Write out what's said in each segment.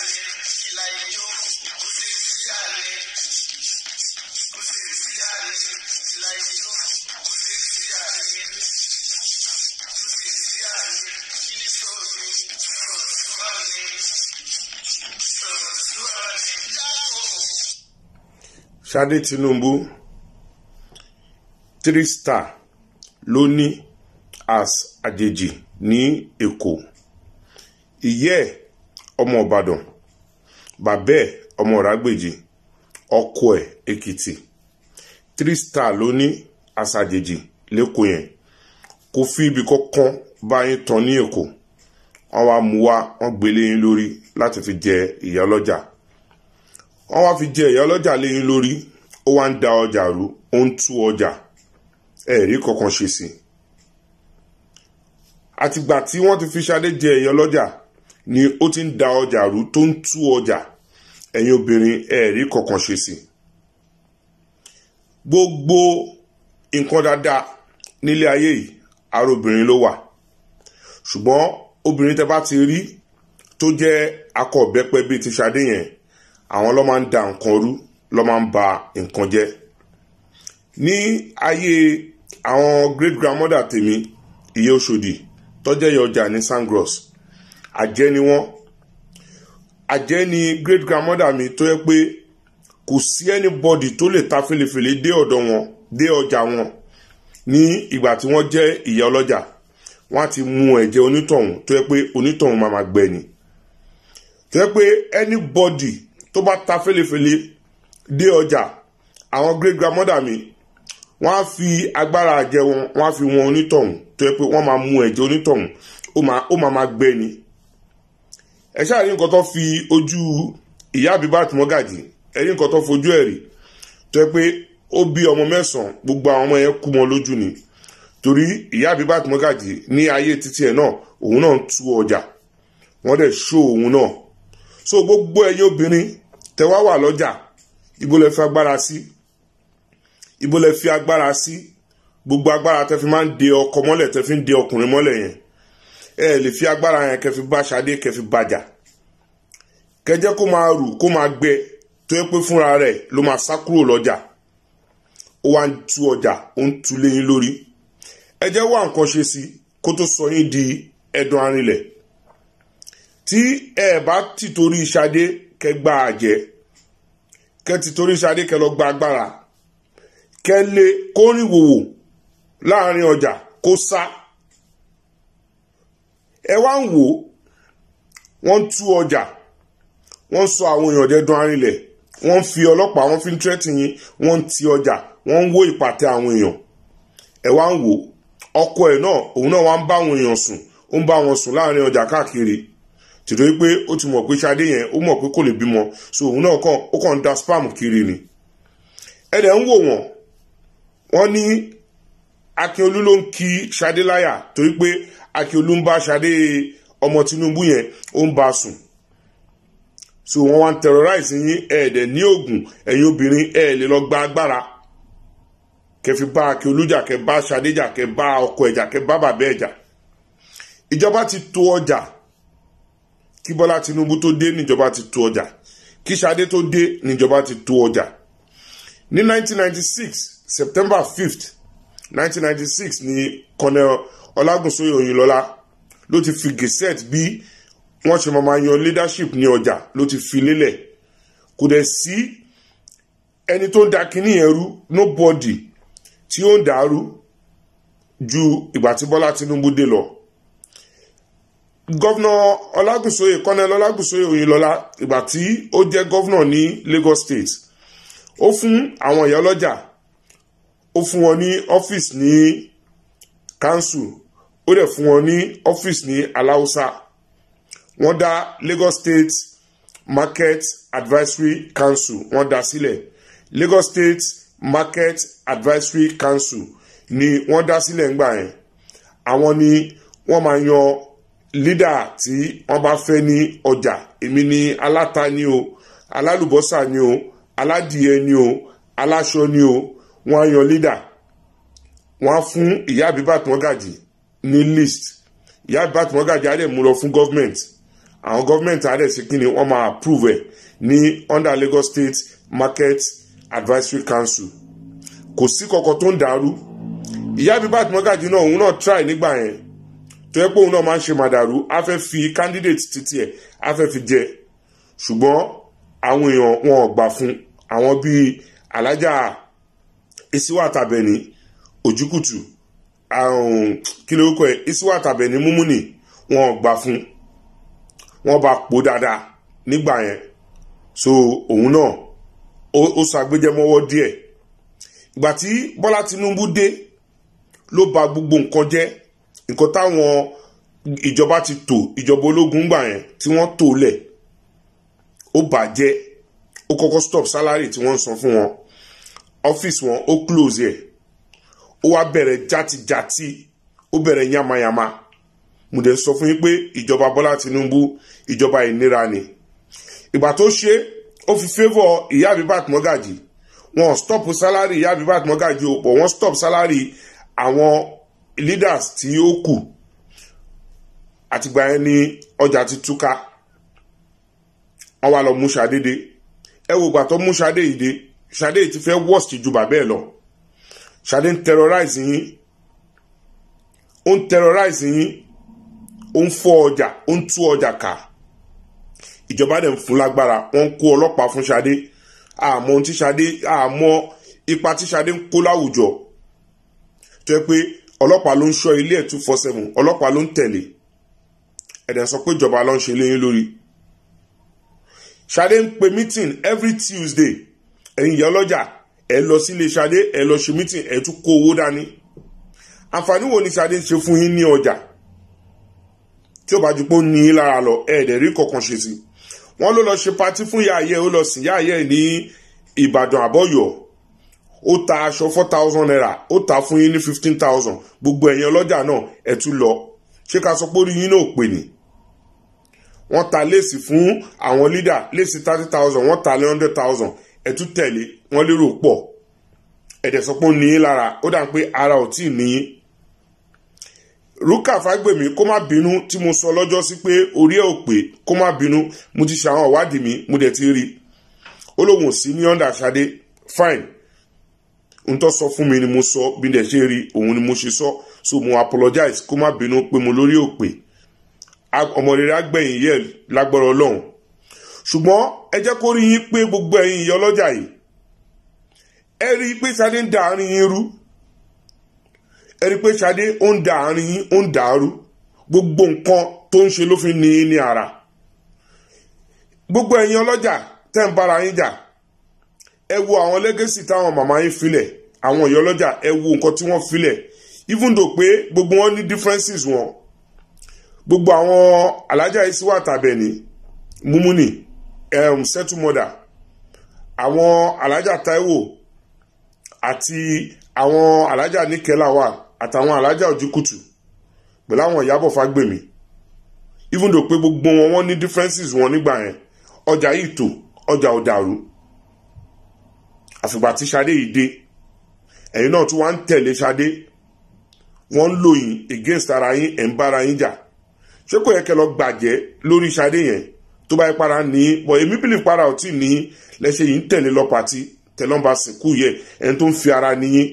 Ṣadé Tinubu three star ló ní as àjèjì ní Èkó ìyẹ́ ẹ̀ ọmọ Ìbàdàn bàbá ẹ̀ ọmọ Ìrágbèjì ọkọ ẹ̀ Èkìtì three star ló ní as àjèjì lẹ́kọ̀ọ́ yẹn kò fi ibi kankan bá yín tán ní Èkó wọ́n wá mú wá wọ́n gbélé yín lórí láti fi jẹ ìyá ọlọ́jà wọ́n wá fi jẹ ìyá ọlọ́jà léyìn lórí ó wá ń da ọjà rú ó ń tú ọjà ẹ̀rí kankan ṣe sí i àtìgbà tí wọ́n ti fi Ṣadé jẹ ìyá ọlọ́jà ni ó ti ń da ọjà rú tó ń tú ọjà ẹ̀yin obìnrin ẹ̀rí kankan ṣe sí i gbogbo nǹkan dáadáa nílé ayé yìí ara obìnrin ló wà ṣùgbọ́n obìnrin tẹ bá ti rí tó jẹ́ akọ ọ̀bẹ́pẹ bíi ti Ṣadé yẹn àwọn ló máa ń da nǹkan rú ló máa ń ba nǹkan jẹ́ ní ayé àwọn great grandmother tèmi ìyá Òṣòdì tọ́jẹ́ ìyá ọjà ní Sangros àjẹ́ ni wọ́n àjẹ́ ni great grandmother mi tó yẹ pé kò sí anybody tó lè ta felefele dé ọ̀dọ̀ wọn dé ọjà wọn ní ìgbà tí wọ́n jẹ́ ìyá ọlọ́jà wọ́n á ti mú ẹ̀jẹ̀ onítọ̀hún tó yẹ pé onítọ̀hún máa máa gbẹ ni tó yẹ pé anybody tó bá ta felefele dé ọjà àwọn great grandmother mi wọ́n á fi agbára àjẹ wọn wọ́n á fi wọn onítọ̀hún tó yẹ pé wọ́n máa mú ẹ̀jẹ̀ onítọ̀hún ó máa ó máa máa gbẹ ni ẹ ṣáà rí nǹkan tó fi ojú ìyá Abibat Mọ́gàjì ẹ rí nǹkan tó fojú ẹ̀ rí tó yẹ pé ó bí ọmọ mẹ́sàn-án gbogbo àwọn ọmọ yẹn kú mọ́ lójú ni torí ìyá Abibat Mọ́gàjì ní ayé títí ẹ̀ náà òun náà ń tú ọjà wọ́n dẹ̀ ṣó òun náà so gbogbo ẹ̀yin obìnrin tẹ wá wà lọ́jà ibo lẹ fi agbára sí ibo lẹ fi agbára sí gbogbo agbára tẹ fi máa ń de ọkọ mọ́lẹ̀ tẹ fi ń de ọkùnrin mọ́lẹ̀ yẹn ẹ lè fi agbára yẹn kẹ fi bá Ṣadé kẹ fi bàjà kẹjẹ kó máa rù kó máa gbẹ tó yẹ pé fúnra rẹ̀ ló máa sá kúrò lọ́jà ó wá ń tú ọjà ó ń tú léyìn lórí ẹ jẹ́ wá nǹkan ṣe sí kó tó sọ yín di ẹdun arinlẹ̀ tí ẹ bá ti torí Ṣadé kẹ gba àjẹ́ kẹ ti torí Ṣadé kẹ lọ gba agbára kẹ lé kórìn wòwò láàrin ọjà kó sá ẹ wá ń wò wọ́n ń tú ọjà wọ́n ń sọ àwọn èèyàn dẹ́dun arinlẹ̀ wọ́n ń fi ọlọ́pàá wọ́n fi ń tírẹ́tì yín wọ́n ń ti ọjà wọ́n ń wó ìpàtẹ àwọn èèyàn ẹ wá ń wò ọkọ ẹ̀ náà òun náà wá ń bá àwọn èèyàn sùn ó ń bá wọn sùn láàrin ọjà káàkiri tìtorí pé ó ti mọ̀ pé Ṣadé yẹn ó mọ̀ pé kò lè bímọ so òun náà kàn ó kàn ń da spam kiri ni ẹ dẹ̀ ń wò wọ́n wọ́n ní Akínolú ló ń kí Ṣadé láyà torí pé Akínolú ń bá Ṣadé ọmọ Tinubu yẹn ó ń bá a sùn so wọ́n wá ń terrorize yín ẹ dẹ̀ ní oògùn ẹ̀yin obìnrin ẹ lè lọ gba agbára kẹfì bá Akínolú jà kẹ bá Ṣadé jà kẹ bá ọkọ ẹ̀ jà kẹ bá bàbá ẹ̀ jà ìjọba ti tó ọjà kí Bọ́lá Tinubu tó dé níjọba ti tó ọjà kí Ṣadé tó dé níjọba ti tó ọjà ní 1996 September 5th 1996 ni Colonel Ọlágúnsóyè Òyìnlọ́lá ló ti fi gazette bí wọ́n ṣe máa yan leadership ní ọjà ló ti fi lélẹ̀ kò dẹ̀ sí ẹni tó ń da kínní yẹn rú nobody tí ó ń dàrú ju ìgbà tí Bọ́lá Tinubu dé lọ gọ́vnà Ọlágúnsóyè Colonel Ọlágúnsóyè Òyìnlọ́lá ìgbà tí ó jẹ́ gọ́vnà ní Lagos State ó fún àwọn ìyá ọlọ́jà ó fún wọn ní ọ́fíìsì ní council ó dẹ̀ fún wọn ní ọ́fíìsì ní aláùsá wọ́n dá Lagos State Market Advisory Council wọ́n dá sílẹ̀ Lagos State Market Advisory Council ni wọ́n dá sílẹ̀ ńgbà yẹn àwọn ni wọ́n máa yan leader tí wọ́n bá fẹ́ ní ọjà èmi ni aláta ni o alálùbọ́sà ni o aládìẹ ni o aláṣọ ni o wọ́n á yan leader wọ́n á fún ìyá Abibat Mọ́gàjì ní list ìyá Abibat Mọ́gàjì á dẹ̀ mú lọ fún government àwọn gọ́ọ̀mẹ̀ntì adẹ̀ sí kí ni wọ́n máa approve ẹ̀ ní under Lagos State Market Advisory Council kò sí kankan tó ń dàrú ìyá Abibat Mogaji náà òun náà try nígbà yẹn tó yẹ pé òun náà máa ń ṣe màdàrú á fẹ́ fi candidate títí ẹ̀ á fẹ́ fi jẹ ṣùgbọ́n àwọn èèyàn wọn ò gbà fún àwọn bíi alájà Isiwa Tabeni Òjúkùtù kí lórúkọ ẹ̀ Isiwa Tabeni Múmúnì wọn ò gbà fún wọn bá pò dáadáa nígbà yẹn so òun náà ó ṣàgbéjẹmọ́wọ́ díẹ̀ ìgbà tí Bọ́lá Tinubu dé ló ba gbogbo nǹkan jẹ́ nǹkan táwọn ìjọba ti tò ìjọba ológun gbà yẹn tí wọ́n tò lẹ̀ ó bàjẹ́ ó kọ́kọ́ stop salary tí wọ́n ń san fún wọn ọ́fíìsì wọn ó close ẹ̀ ó wá bẹ̀rẹ̀ játijàti ó bẹ̀rẹ̀ yamayama mo dẹ̀ sọ fún yín pé ìjọba Bọ́lá Tinubu ìjọba ìnira ni ìgbà tó ṣe ó fi favour ìyá Abibat Mogaji wọn stop salary ìyá Abibat Mogaji ó pọ̀ wọ́n stop salary àwọn leaders tí ó kù àtìgbà yẹn ni ọjà ti túká wọ́n wá lọ mú Ṣadé dé ẹ wo ìgbà tó mú Ṣadé yìí dé Ṣadé yìí ti fẹ́ worst ju bàbá ẹ̀ lọ Ṣadé ń terrorize yín ó ń terrorize yín ó ń fọ́ ọjà ó ń tú ọjà ká ìjọba dẹ̀ ń fún lágbára wọ́n ń kó ọlọ́pàá fún Ṣadé àmọ́ ohun tí Ṣadé àmọ́ ipa tí Ṣadé ń kó láwùjọ tó yẹ pé ọlọ́pàá ló ń ṣọ́ ilé ẹ̀ two four seven ọlọ́pàá ló ń tẹ̀lé ẹ̀dẹ̀ sọ pé ìjọba ló ń ṣe léyìn lórí Ṣadé ń pe meeting every Tuesday ẹ̀yin ìyá ọlọ́jà ẹ̀ lọ sílé Ṣadé ẹ̀ lọ ṣe meeting ẹ̀ tún kó owó dání àǹfààní wo ni Ṣadé ń ṣe fún yín ní ọjà tí ó bá ju pé ó ní í lára lọ ẹ̀ẹ́dẹ̀ rí kankan ṣe sí wọ́n ló lọ ṣe patí fún ìyá ayé ó lọ sìn ìyá ayé ní Ìbàdàn àbọ̀yọ̀ ó ta aṣọ four thousand naira ó ta fún yín ní fifteen thousand gbogbo ẹ̀yin ọlọ́jà náà ẹ̀ tún lọ ṣé ká sọ pé orí yín náà pè ní. wọ́n ta léèsì fún àwọn lídà léèsì thirty thousand wọ́n ta lé hundred thousand ẹ̀ tún tẹ̀lé wọ́n lérò pọ̀ ẹ̀dẹ̀ sọ pé ó ní í lára ó dà pé ara ò tí ì ní í. Rúkà Fágbèmí kó má bínú tí mo sọ lọ́jọ́ sí pé orí ẹ̀ ò pé kó má bínú mo ti ṣe àwọn ìwádìí mi mo dẹ̀ ti rí ó lóun ò sí ní ọ̀ndà Ṣadé fine n tó sọ fún mi ni mo sọ bí dẹ̀ ṣe rí òun ni mo ṣe sọ so mo apologize kó má bínú pé mo lórí òpè ọmọ rere agbẹ̀yìn yẹ lágbára ọlọ́run ṣùgbọ́n ẹ jẹ́ kó rí yín pé gbogbo ẹ̀yin ìyá ọlọ́jà yìí ẹ rí i pé Ṣadé ń da àárín yín rú ẹ rí i pé Ṣadé ó ń da àárín yín ó ń dàrú gbogbo nǹkan tó ń ṣe ló fi ní í ní ara gbogbo ẹ̀yin ọlọ́jà tẹ́ ń bára yín jà ẹ wo àwọn lẹ́gẹ́sì táwọn màmá yín filẹ̀ àwọn ìyá ọlọ́jà ẹ wo nǹkan tí wọ́n filẹ̀ even though pé gbogbo wọn ní differences wọn gbogbo àwọn alájà Isiwa Tabeni Múmúnì um, settle mother àwọn alájà Táíwò àti àwọn alájà Níkẹ́láwà àtàwọn alájà Òjìkùtù pẹ̀lú àwọn Ìyábọ̀ Fágbèmí even though pé gbogbo wọn wọn ní differences wọn nígbà yẹn ọjà yìí tò ọjà ò dàrú àfìgbà tí Ṣadé yìí dé ẹ̀yin náà tún wá ń tẹ̀lé Ṣadé wọ́n ń lò yín against ara yín ẹ̀ ń bára yín jà ṣé kò yẹ kẹ́ lọ gbàjẹ́ lórí Ṣadé yẹn tó bá yẹ para ní bọ̀ èmi bìlì para ò tí ì ní lẹ́sẹ̀ yìí ń tẹ̀lé lọ pàtí tẹ̀lọ́mbà sìnkú yẹ ẹni tó ń fi ara níyín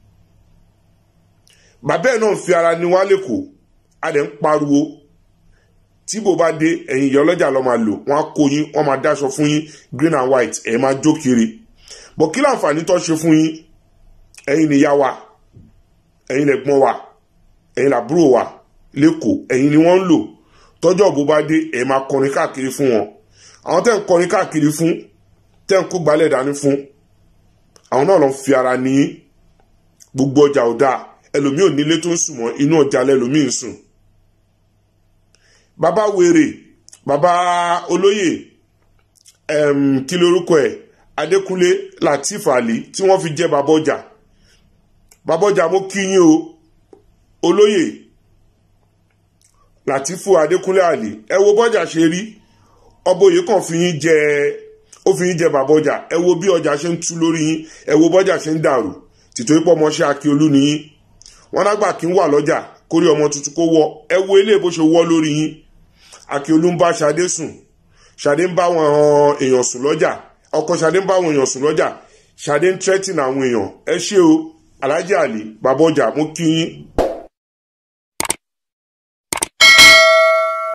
bàbá ẹ̀ náà ń fi ara ní wá lẹ́kọ̀ọ́ a dẹ̀ ń pariwo tí bò bá dé ẹ̀yin ìyá ọlọ́jà lọ́ máa lò wọ́n á kó yín wọ́n máa dáṣọ fún yín green and white ẹ̀ máa jó kiri bọ̀ kí láǹfààní tó ṣe fún yín ẹ̀yin nìyá wa ẹ̀yin lẹ̀gbọ́n wa ẹ̀yin làbúrò wa lẹ́kọ̀ọ́ ẹ̀yin ni wọ́n ń lò tọ́jọ́ bó bá dé ẹ̀ máa kọrin káàkiri fún wọn àwọn tẹ́ ń kọrin káàkiri fún tẹ́ ń kó gbálẹ̀ dání fún àwọn náà lọ fi ara ní gbogbo ọjà ò dáa ẹlòmíì ò nílé tó ń sùn mọ́ inú ọjà lẹ́lòmíì ń sùn bàbá wèrè bàbá olóyè kí lorúkọ ẹ̀ adékúnlé latif ali tí wọ́n fi jẹ́ bàbá ọjà bàbá ọjà mo kí yín o olóyè latifu adékúnlé ali ẹ wo bọ́jà ṣe rí ọbọyè kan fi yín jẹ ó fi yín jẹ bàbá ọjà ẹ wo bí ọjà ṣe ń tú lórí yín ẹ wo bọ́jà ṣe ń dàrú tìtorí pọ̀ mọ́ṣẹ́ akíolú ni yín wọn lágbà kí ń wà lọ́jà kórí ọmọ tuntun kó wọ ẹ wo ilé bó ṣe wọ́ lórí yín akíolú ń bá Ṣadé sùn Ṣadé ń bá àwọn èèyàn sùn lọ́jà ọkọ Ṣadé ń bá àwọn èèyàn sùn lọ́jà Ṣadé ń threaten àwọn èèyàn ẹ ṣé o Alhaji Ali bàbá ọjà mú kí yín